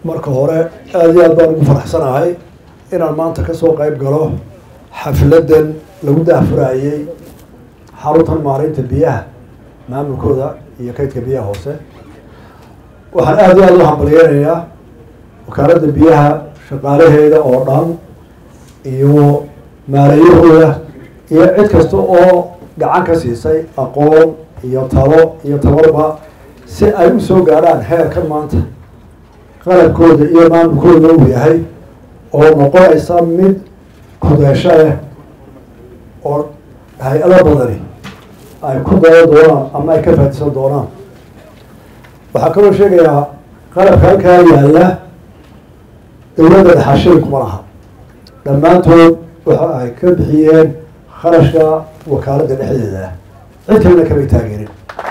marka hore aada iyo aad baan ugu faraxsanahay inaan maanta kasoo qeyb galo xafladan lagu daahfuraayey xaruntan maareynta biyaha maamulkooda iyo kaydka biyaha hoose waxaan aada iyo aada u hambalyeynayaa wakaaladda biyaha shaqaalaheeda oo dhan iyo maareeyahooda iyo cid kasta oo gacan ka siisay aqoon iyo talo iyo tabarba si ay u soo gaadhaan heerkan maanta qalabkooda iyo maamulkooda uu yahay oo noqonaysa mid kudeesho leh oo hay-ado badani ay ku daya doonaan ama ay ka faadisan doonaan waxaa kaloo sheegayaa qalabka halkaa yaalla dowladda dhaxashada kuma laha dhammaantood waxa ay ka bixiyeen kharashka wakaaladda dhexdeeda cid kalena kamay taageerin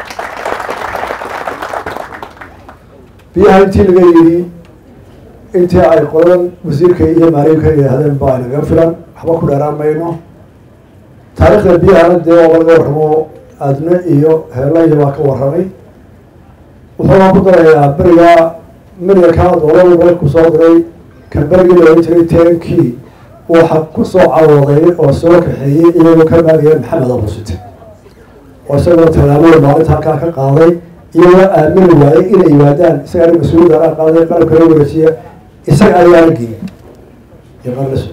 biyaha intii laga yidhi intii ay qolan wasiirka iyo maaliinka yidhaahdeen baa naga filan waxba ku dheeraan mayno taariikhda biyahana dee oo laga warramo adne iyo heelaya baa ka warramay wuxuuna ku darayaa beriga miryankaa dowladu dalku soo diray kan berigii la ohan jiray tenkii waxa kusoo carooday oo soo kaxeeyey iyagoo ka maagaya maxamed abusite oo isagoo tallaabada maalinta halkaa ka qaaday iyagoo aamini waayey inay yimaadaan isagaa mas-uuliyadda ala qaaday qalabka la wareejiya isaga ayaana geeyey iyo qarlas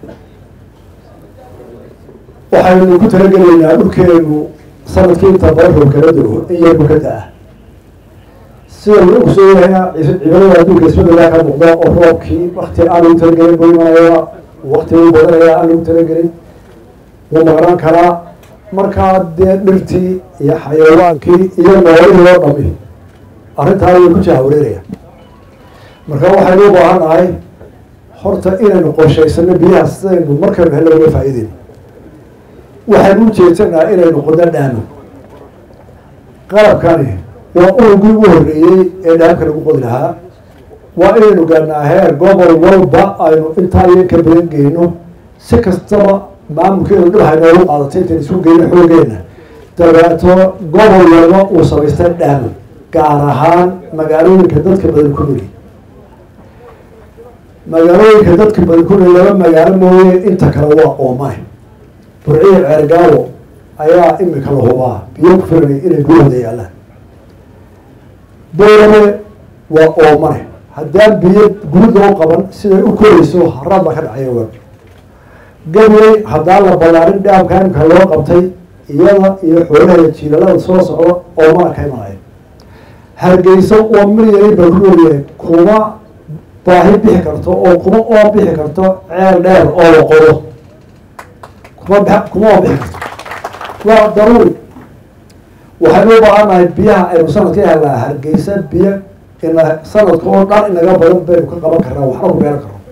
waxaynu ku talagelaynaa dhulkeenu sanadkii inta bararoo kala dego in yarku ka da-a sida lagu kusoo yahay cibadada adduunka isbedelaa ka muuqda oo roobkii wakti aan lagu talagelin buu imanaya wakti uu badanaya aan lagu talagelin wuu maqnaan karaa markaa dee dhirtii iyo xayawaankii iyo noolihii oo dhami arrintaa way ku jahawareeraya marka waxaynu u baahan nahay horta inaynu qorshaysano biyaha sidaynu markaynu hello uga faa'iideyn waxaynu u jeedsanaa inaynu qodo dhaamo qalabkani waa urugii ugu horreeyey ee dhaamka lagu qodi lahaa waa inaynu gaarnaa heer gobol walba aynu intaa iyo ka badan geyno si kastaba maamulkeenu dhulhay noogu qaadatay intayn isku geyno xoogeena dabeeto gobol walba uu samaystay dhaamo gaar ahaan magaalooyinka dadka badan ku nuli magaalooyinka dadka badan ku nuli laba magaalo mooye inta kale waa oomane burciya ceergaawo ayaa imika la hubaa biyo ku filanay inay gurahooda yaalaan boorame waa oomane haddaan biyo guud loo qaban siday u korayso haraad baa ka dhacaya wa gabley haddaan la balaarin dhaamka imika loo qabtay iyada iyo xoolaha jiilalada soo socda oomana ka imanaya hargeyso oo miryari baa ku noolyahay kuma baahi bixi karto oo kuma oo bixi karto ceel dheer oo la qodo kuma kuma oo bixi karto waa daruuri waxaynu u baahannahay biyaha aynu sanadka helnaa hargeysa biyo ina sanadka oo dhan inaga badan baynu ka qaban karnaa waxna ku beeran karno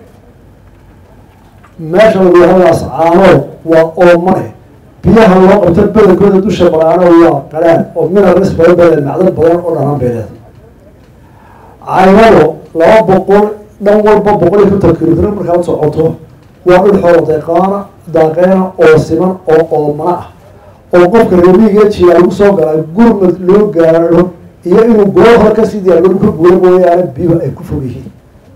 meesha lagu yahadaas caanood waa oomane biyaha loo qabto badankooda dusha baraano waa qaraan oo minaris badan badan macdan badan oo dhanaan beeleed caynado laba boqol dhan walba boqol iyo konton kilomitr markaad socoto waa dhul xoolo deeqaana daaqeena oo siman oo oomana ah oo qofka reemiga jiya lagu soo galaa gurmad loo gaaro iyo inuu goo hore kasii diyaargaro ka guura mooyaane biyuhu ay ku fog yihiin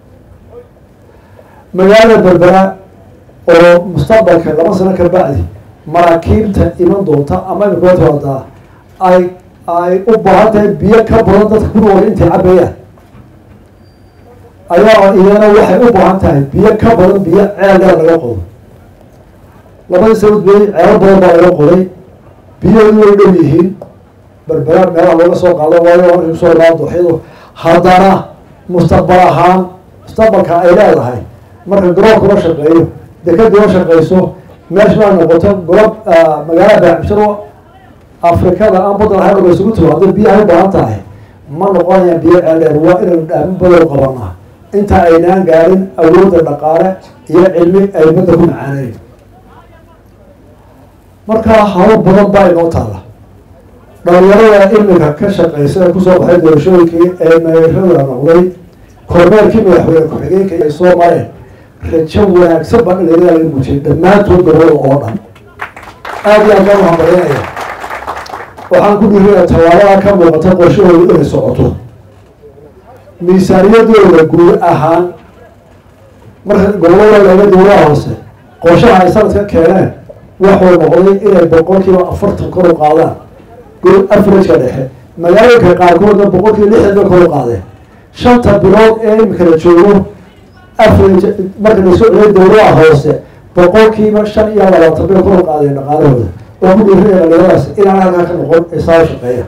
magaalada berbera oo mustaqbalka laba sano ka bacdi maraakiibta iman doonta ama imika timadaa ay ay u baahan tahay biyo ka badan dadka ku nool intay cabayaan ayaa iyana waxay u baahan tahay biyo ka badan biyo ceel dheer laga qodo labadii sanad bey ceelo badan baa laga qoday biyahoodu way dhow yihiin berbera meelaha looga soo qaado waayo markay kusoo raa dooxyadu haddana mustaqbal ahaan mustaqbalka ay leedahay marka garoonka la shaqeeyo dekadii la shaqeyso meesha ay noqoto golob magaalada baacbisharo afrikada aan badan ahayn oga isugu tiro hadday biyaha u baahan tahay ma noqonayaan biyo ceeldheer waa inaynu dhaamin badan qabanaa inta aynaan gaarin awoodda dhaqaale iyo cilmi ay badda ku macaaneyn markaa habo badan baa inoo taalla dhalinyarada imika ka shaqeysa ee kusoo baxay doorashooyinkii ee meerada noqday kormeerkii madaxweyne ku-xigeenka ay soo mareen rajo wanaagsan baa dhalinyarada laga muujiyay dhammaantood gobolada oo dhan aada iyo aad baan uhambalyanaya waxaan ku dhiiraya tallaabada ka muuqata qorshahooda inay socoto miisaaniyadooda guud ahaan marka gobolada laga dowlaha hoose qorshaha ay sanadka keeneen waxuu noqday inay boqolkiiba afartan kor u qaadaan gol averageka dhexe magaalooyinka qaarkoodna boqolkiiba lixdan bay kor u qaadeen shanta bilood ee imika la joogo average marka lasoo celiyay dowlaha hoose boqolkiiba shan iyo labaatan bay kor u qaadeen dhaqaalahooda oo ku dhiirinaya dhalinyaradaas inaan halkaa ka noqon ee saa shaqeeya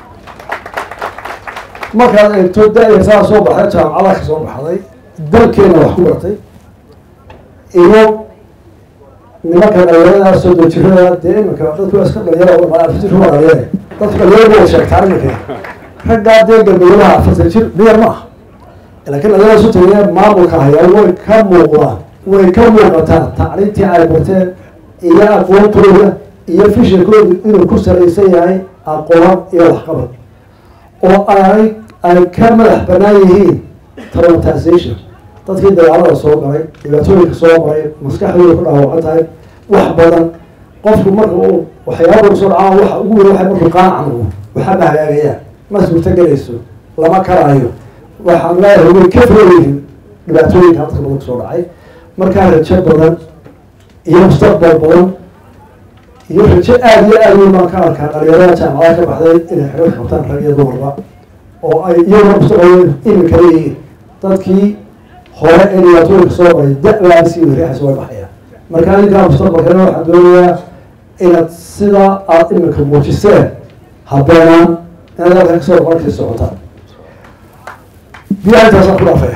markaad eegto da-yar saa soo baxday jaamacada ka soo baxday dalkeena wax ku bartay iyo nimanka dhalinyarada soo dojirada dee iminka dadku waa iska dhalinyara waa dhalinyare dadku dhalinyarada wada sheegtaan iminka raggaa dee gabaylaha afartan jir miyar ma aha laakiin dhalinyarada isu tagaya maamulka hayaa way ka muuqdaan way ka muuqataa tacliintii ay barteen iyo aqoontooda iyo fishankoodu inuu ku salaysan yahay aqoon iyo waxqabad oo ay ay ka madax banaan yihiin traumatization dadkii dagaalada soo galay dhibaatooyinka soo maray maskaxdooda ku dhaawacan tahay wax badan qofku marka uu waxyaaba kusoo dhacaan waxa ugu weyn waxay markuu qaanacan waxaa ma hagaagayaan ma suurtagelayso lama karaayo waxaan leeyahay way ka fogeyihin dhibaatooyinka dadka badan kusoo dhacay markaa rajo badan iyo mustaqbal badan iyo rajo aada iyo aada weyn baan ka arkaa dhalinyarada jaamacada ka baxday inay xaga qabtaan rag iyo dumarba oo ay iyaguna mustaqbal iminka leeyihiin dadkii hore ee dhibaatooyinka soo maray da-baa sii wariixaysa way baxayaan markaa ninkaa mustaqbalkeena waxaan doonayaa inaad sidaa aada iminka muujiseen habeenaan inaad halka kasoo markii socotaan biyaha intaasaan ku dhaafaya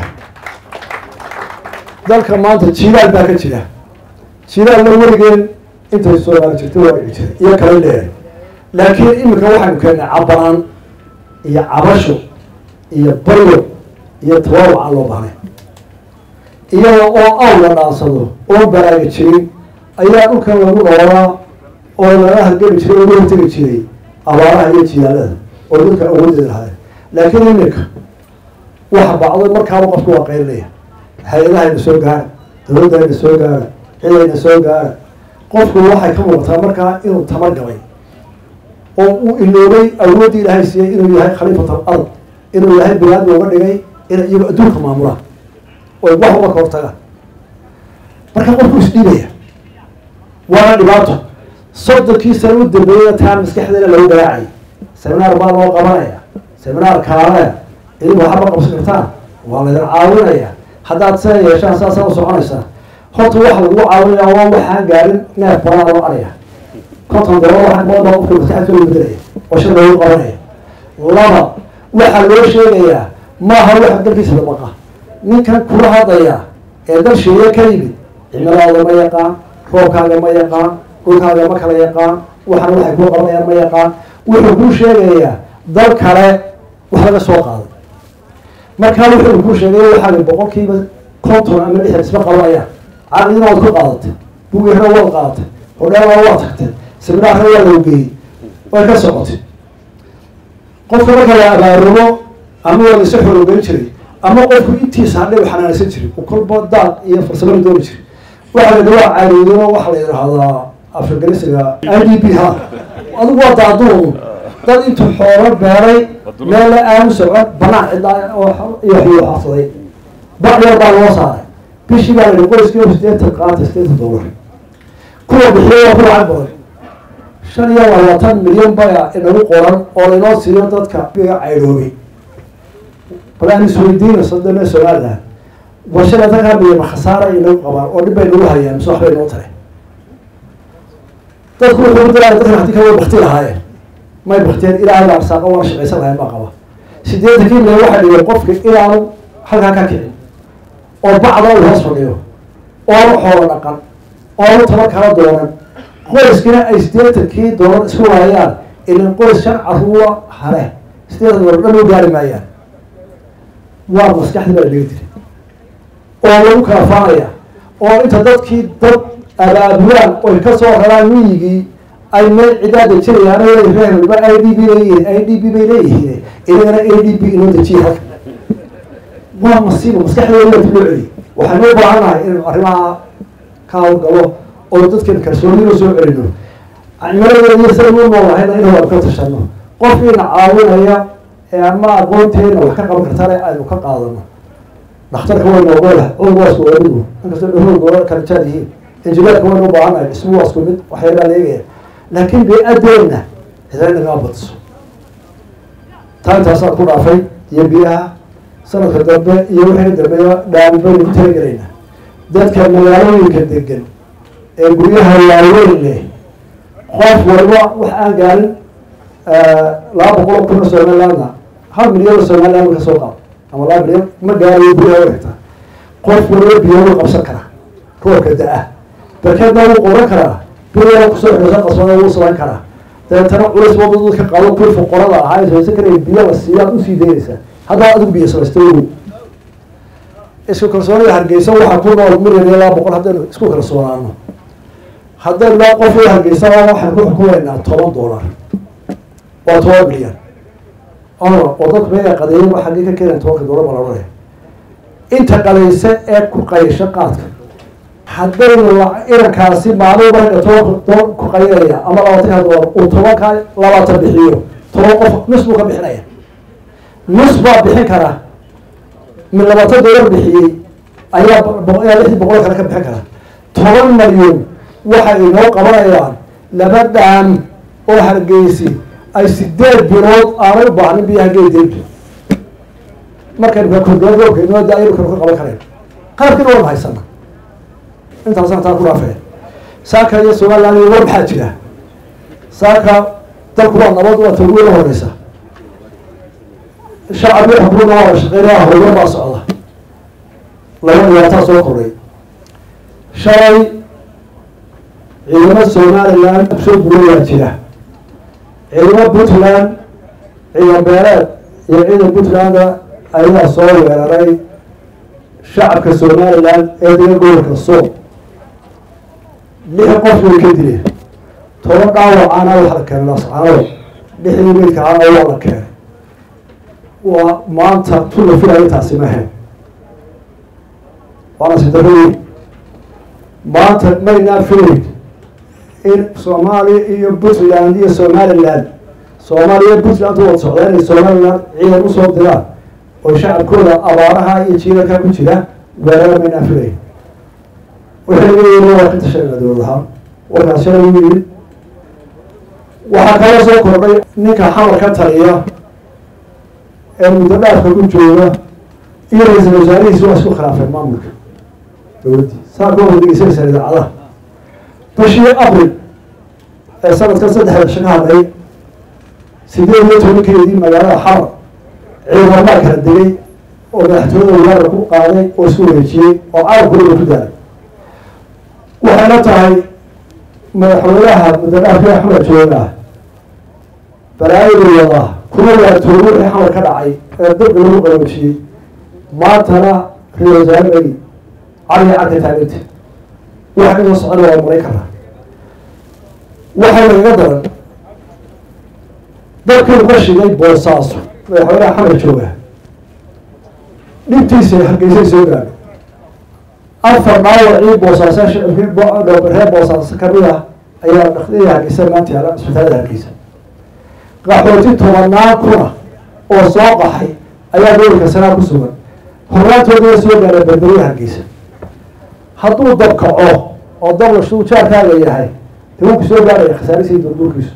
dalka maanta jiilaal baa ka jira jiilaalna weligeen intay soomaali jirtay waa dhici jiray iyo kala dheer laakiin iminka waxaynu keennay cabanaan iyo cabasho iyo baryo iyo tawaaruc aan loo bahnay iyada oo aw la dhaansado oo baraaga jirin ayaa dhulkan lagu noolaa oo laga hargeli jiray oo laga hortegi jiray abaaraha iyo jilaalada oo dhulka awoodeeda lahaay laakiin iminka waxa bacdo markaaba qofku waa qaylinaya hay-adahayna soo gaara dawladdayna soo gaara cidayna soo gaara qofku waxay ka muuqataa markaa inuu tamar gabay oo uu iloobay awooddii ilaahay siiyey inuu yahay khaliifat al ard inuu ilaahay binaadmi uga dhigay inay iyago adduunka maamulaan oy wax uga ka hortagaan marka qofku isdhiibaya waana dhibaato soddonkii sano u dambeeyana taan maskaxdeena lagu garaacay seminaar baa loo qabanaya seminaar kaalaya idinku waxba qabsan kartaan waa laydin caawinaya haddaad see yeeshaan saasaa u soconaysaa horta waxa lagu caawinaya waa waxaan gaarin neef baraa loo araya konton dolar waxaa badan baa qofka maskaxda loo bedelaya oo shir loogu qabanaya laba waxaa loo sheegayaa maaha waxa dalkiisa dabaqa ninkan kula hadlaya ee dal sheeye ka yimid cimiladaada ma yaqaan roobkaaga ma yaqaan dhulkaaga ma kala yaqaan waxana waxay kuu qabanayaan ma yaqaan wuxuu kuu sheegayaa dal kale wax laga soo qaaday markaa wuxuu kuu sheegay waxaa boqolkiiba konton ama lixdan isma qabanayaan caqdina waad ku qaadatay bugeerna waad qaadatay hodheelna waad tagtay seminaarna waa lagu geeyey way ka socotay qofka marka la abaarumo ama waa laisa xorogeyn jiray ama qofku intiisa hadhay u xanaanaysan jiray u kolba daaq iyo farsamada dooni jiray waxaa la dhawaa caariyo waxaa la yidhaahdaa afraganisiga i d b ha adigu waa daaduun dad intuu xoolo beeray meel la aanu socon banaan cidlaa iyo waxyuu xasaday bacdheer baa loo saaray bishii baa la qoyskiiba sideetan qaata sideetan dollar kuwa bixiyo waa ku lacag badan shan iyo labaatan milyan baa inagu qoran oo laynoo siiyo dadka biga caydhoobay bal aan isweydiina sadame somaliland warshada dadkaa miyama khasaara inagu qabaan oo dhib bay nagu hayaan mise waxbay noo taray dadku wuxuu dilaa dadkan hadii kale way bakti lahaayeen may bakteen ilaahay baa arsaaqo waana shaqaysan lahayn baa qaba sideetankii milyan waxaa dhigay qofka inaanu halkaa ka kicin oo bacda uu hoos fadhiyo oo aanu xoolo dhaqan oo aanu tabar kala doonan qoyskina ay sideetankii doolar isku waayaan ilan qoys shan caruura hale sideetan doolar dhan u gaari maayaan waa maskaxdii baa la dhigi jiray oo lagu kala faanaya oo inta dadkii dad abaabulaan oy ka soo raraan miyigii ay meel cidaa dejinayaan reerba i d b leeyihiin i d b bay leeyihiin inagana a d b inoo dejiya halka waa masiibo maskaxdeeda loo celiyay waxaynu u baahannahay inaynu arrimaha ka hawlgalo oo dadkan kalsoonida soo celino cimiladeediyo sida u noolahayna inuu ka tashano qofkiina caawinaya ee ama aqoonteena wax ka qaban kartale aynu ka qaadano dhakhtarka waynu ogola cudur waa isku wadigu inkastoo dhahood goola kala jaad yihiin injineerka waynu u baahannahay dhismu waa isku mid waxyaabaa leegaya laakiin bee-adeena cidana nagaa badiso taa intaasaa ku dhaafay iyo biyaha sanadka dambe iyo wixii dambeeya dhaami baynu ku talagelaynaa dadka magaalooyinka degan ee guryaha waaweyn leh qof walba wax aan gaarin laba boqol oo kun oo somalilandna hal milyan oo somaliland ka soo qaado ama laba milyan ma gaarayo guryaha wegta qof walba biyo wuu qabsan karaa roobka da-a barkeedna wuu qoran karaa biyaa kusoo xoosa qasbada wuu samayn karaa dabeetana culays wada dadka qaado kuwii fuqarada ahaa ee samaysan karaya biyo la siiya ad usii daynaysaa haddaa adigu biyo samaysta wogow isku kalsoonida hargeysa waxaa ku nool milyan iyo laba boqol haddaynu isku kalsoonaano haddaynu laa qof iyo hargeysa waxaan ku xukumaynaa toban dollar waa toban milyan ono oo dadku meega qadeeyan waa xaggee ka keenayan tobanka dollar baa la odhanaya inta qadaysa ee ku qaysho qaadka haddaynu irankaasi maalin marka tobanka dolar ku qaynaya ama labaatanka dollar uu tobanka labaatan bixiyo toban qof nus buu ka bixinaya nus baa bixin kara min labaatan dollar bixiyey ayaa ayaa lixdii boqol kale ka bixin kara toban malyan waxay inoo qabanayaan laba dhaam oo hargeysi ay sideed bilood aanay u baahnin biyaha geedeyntu markaynu kakorgala roobka inoo da-aynu kanu ka qaban karayn qaabkiina waan haysana intaasaan taa ku dhaafee saaka iyo somaliland iyo war maxaa jira saaka dalku waa nabad waa tawgiya la horeysa shacab iyo xukuumna waa la shaqeynaya horumar baa socda laba dhibaataa soo kordhay shalay ciidamo somaliland soo burayaa jira ciidamo puntland ciidan beeleed iyo ciidan puntlanda ayaa soo weeraray shacabka somaliland ee degan gobolka sool lix qof way ka dileen toban dhaawacaana waxa la keenay lascanado lixdii meydkaana waa la keenay waa maanta tula filaya intaasi mahayn waana sidarooyin maanta maynaa filayn in soomaaliya iyo puntland iyo somaliland soomaaliya iyo puntland wada socdaa inay somaliland ciidan usoo diraan oo shacabkooda abaaraha iyo jiilalka ku jira weerara maynaa filayn waxay leeyihin waa ka tashanayna dowlad ahaan warkaas shalay u yimid waxaa kaloo soo kordhay ninka xamar ka taliya ee muddo dhaafka ku jooga iyo ra-iisal wasaarihiisi waa isku khilaafeen maamulka dowladdii saa koo hordegeysaysa idaacadaha bishii abril ee sanadkan saddexda bisha ka hadlay sideed iyo tobankeedii magaalada xamar ciidamamaa kala degay oo madaxtooyada wadaara ku qaaday oo isku wareejiyey oo carabkooda ku daalay waxayna tahay madaxweynaha muddadhaafka axmed jooga balaayadu wadaa kuma waatoogo wixii xamar ka dhacay ee dabka lagu qaboojiyey maantana ra-isul wasaare magi cali cadka taaganta waxa kasoo socona waa maray karaa waxaa nagaga daran dalkiinu ka shigay boosaaso madaxweynaha xamar jooga dhibtiisa hargeysay soo gaadhay afar dhaawacii boosaaso shicibkii reer boosaaso kamid ah ayaa dhakdii hargeysa maanta yaala isbitaalada hargeysa qaxooti tobanaan kuna oo soo qaxay ayaa gobolka sanaa ku sugan hornaantooda soo gaara berberiya hargeysa hadduu dab kaco oo dabla shuu jaarkaaga yahay dee wuu ku soo gaaraya khasaarisiii durduurkiisu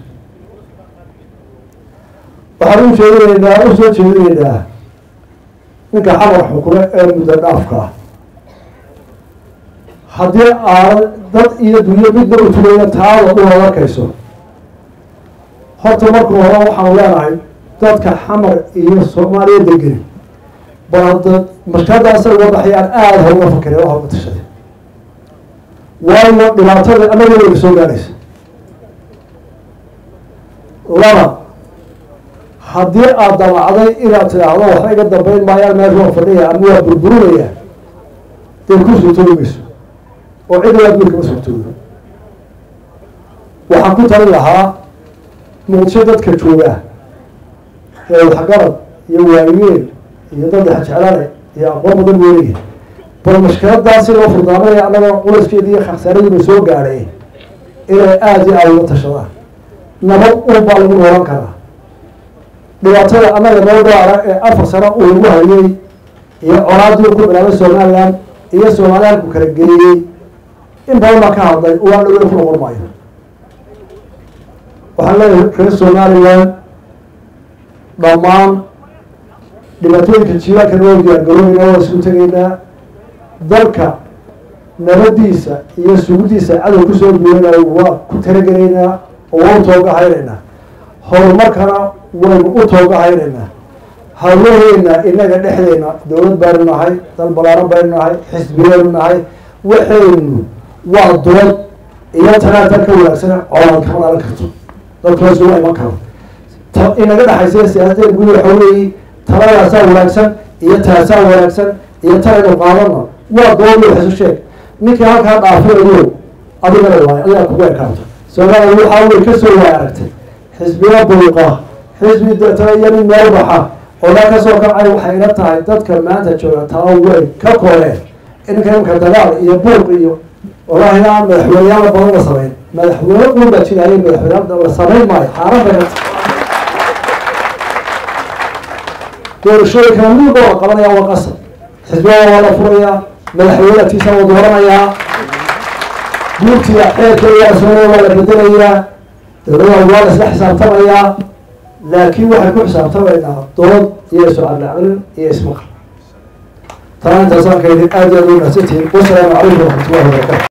waxaan u jeedinaynaa u soo jeedinaynaa ninka xamar xukume ee muddo dhaafka ah haddii aad dad iyo dunyo midna u tulayna taada unaad arkayso horta marka hore waxaanu leenahay dadka xamar iyo soomaaliya degeni bal hadda mashkadaasa uga baxayaan aada ha uga fakere ha uga tashade waayo dhibaatada annaga wayna soo gaaraysa laba haddii aad damacday inaad tidhaahdo waxba iga dambeyn maayaan meesha waa fadhiya ama waa burburinaya dee ku suurtoobi mayso oo cid waa guurkama suurtoodo waxaan ku talin lahaa muqdisho dadka joogaa ee waxgarad iyo waayeel iyo dad xajeclane iyo aqoon badan weelaya bal mashkiladaasi loo furdaamanaya annaga culaskeedi iyo khasaaradiina soo gaadhay inay aada iyo aada uga tashadaan nabad un baa lagu noolan karaa dhibaatada annaga noo gaara ee afar sano uu nagu hayay iyo colaadii ku bilaabay somaliland iyo somaliland ku kala geeyey in badan baa ka hadlay waa dhaweyn ku noqon maayo waxaan leeyahay reer somaliland dhammaan dhibaatooyinka jiilaanka noo diyaargaroobeyna waa isugu tegaynaa dalka nabadiisa iyo sugudiisa cadow kusoo duwanayo waa ku talagelaynaa oo waa u toogahaynaynaa horumarkana waynu u toogahaynaynaa hawlaheena inaga dhexdeena dowlad baynu nahay dal balaaran baynu nahay xisbiyaynu nahay waxaynu waa dood iyo tanaa dal ka wanaagsan colaad kama dhalan karto dalkaas uma iman karo inaga dhexaysa siyaasadeen gudi waxa weeye taladaasaa wanaagsan iyo taasaa wanaagsan iyo talaynu qaadana waa dood wax isu sheeg ninkii halkaa dhaafinayo adigana waay adigaa kugu ekaanto soomaaliya waxaa wey kasoo waay aragtay xisbiya buuqa xisbi deetana iyo nin meel baxa odaa kasoo kacay waxay ila tahay dadka maanta jooga tala way ka koreen inka imka dagaal iyo buuq iyo wallaahi aan madaxweyneyaala badan la samayn madaxweyne uun baa jiraayay madaxweyne la samayn maayo xaaran bay doorashooyinkana midba waa qabanaya waa qasab xisbiyada waa la furayaa madaxweyne atiisa waa dooranayaa guurtiga xeerkeeda asooya waa la bedelayaa dowladaha waa la isla xisaabtamayaa laakiin waxay ku xisaabtamaynaa dood iyo isu-cadlaclin iyo ismaqal taa intaasaan ka yidhi aad iyo aad u mahadsantihiin wasalaamu calaykum waraxmatullahi wabarakatu